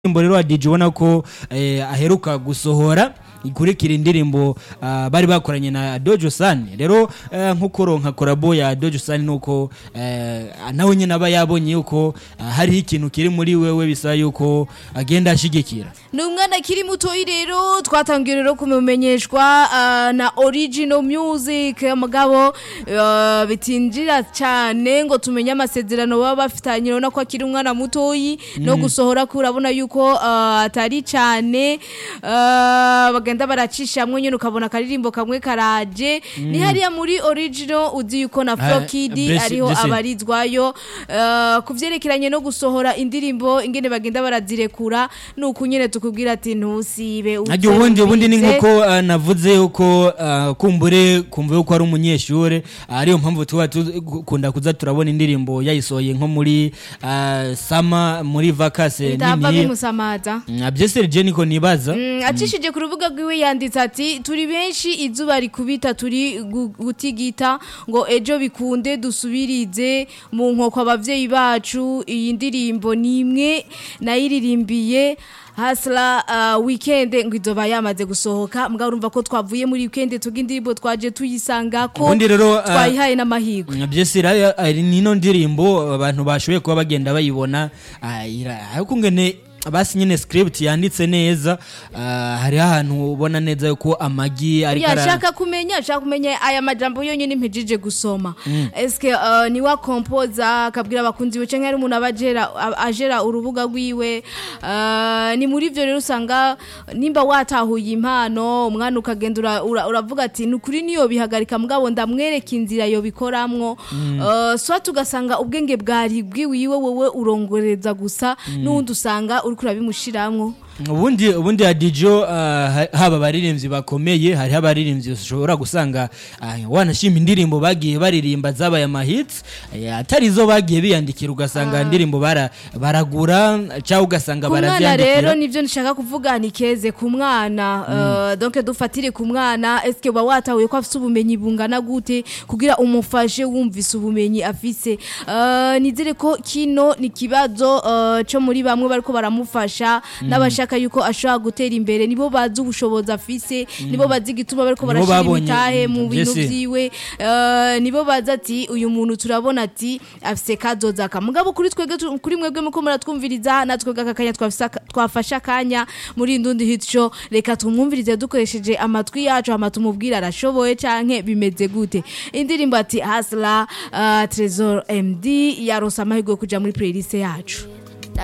indirimbo rero DJ ubona ko eh, aheruka gusohora ikurikira indirimbo ah, bari bakoranye na Dojo San rero eh, nkuko ronka korabo ya Dojo San nuko eh, nawe nyine aba yabonye yuko ah, hariho ikintu kiri muri wewe bisa yuko agenda ashigikira ni umwana akiri mutoyi rero twatangiye rero kumumenyeshwa ah, na original music mugabo ah, bitinjira cyane ngo tumenye amasezerano baba bafitanye urabona ko akiri umwana mutoyi no gusohora ko urabona yuko ah, atari cyane ah, bagenda baracishamwe nyine ukabona akaririmbo kamwe karaje ni hariya muri original uzi yuko na Ah, Flo Kid Blessing- ariho Blessing. abarizwayo ah, ku vyerekeranye no gusohora indirimbo ingene bagenda barazirekura nuko nyene tukubwira ati ntusibe Ajya ubundi ubundi ni uzerubize. nkuko uh, navuze yuko uh, kumbure kumva yuko ari umunyeshure uh, ariyo mpamvu tuba dukunda kuza turabona indirimbo yayisohoye nko muri uh, sama muri vakase bitava nini bimusamaza byese je niko nibaza Mm, acishije ku rubuga rwiwe yanditse ati turi benshi izuba rikubita turi gu- gutigita ngo ejo bikunde dusubirize mu nkoko abavyeyi bacu iyi ndirimbo ni imwe nayiririmbiye hasla uh, weekend ngo izoba yamaze gusohoka mbwa urumva ko twavuye muri weekend tuga indirimbo twaje tuyisanga ko Ubundi rero, uh, twayihaye n'amahirwe byese rero ari nino ndirimbo abantu bashoboye kuba bagenda bayibona ah, ira- ariko ngene basi nyine script yanditse neza ah, hariho ahantu ubona neza yuko amagi ariko ara- yashaka kumenya ashaka kumenya aya majambo yonyine mpejije gusoma eske uh, ni wa kompoza akabwira abakunzi be canke hari umuntu aba ajera a- ajera urubuga rwiwe uh, ni muri ivyo rero usanga nimba watahuye impano umwana ukagenda ura- ura- uravuga ati ni ukuri niyo bihagarika mugabo ndamwereka inzira yo bikoramwo uh, swat ugasanga ubwenge bwari bwiwiwe wowe urongoreza gusa n'uwundi usanga uriko urabimushiramwo ubundi ubundi ya dijo haba abaririmbyi bakomeye hariho abaririmbyi ushobora gusanga ah, wanashima indirimbo bagiye baririmba zabaye amahits eh, atari zo bagiye biyandikira ugasanga indirimbo bara- baragura cyangwa ugasanga ku mwana rero barabyandikira nivyo nshaka kuvuga ni keze ku mwana uh, donc dufatire ku mwana eske uba watahuye ko afise ubumenyi bungana gute kugira umufashe wumvise ubumenyi afise uh, nizere ko kino ni kibazo uh, cyo muri bamwe bariko baramufasha n'abashaka yuko ashobora gutera imbere nibo bazi ubushobozi afise nibo bazi igituma bariko Nibo barashira babonye, imitahe mu mm, bintu vyese. vyiwe uh, nibo bazi ati uyu muntu turabona ati afise kazoza kamugabo kuri twebwe tu- kuri mwebwe muko muratwumviriza natwe aka kanya twafise aka- twafashe akanya muri ndundi hit show reka tumwumvirize dukoresheje amatwi yacu hama tumubwira arashoboye canke bimeze gute indirimbo ati hasla uh, Trezor MD yaronse amahirwe yo kuja muri playlist yacu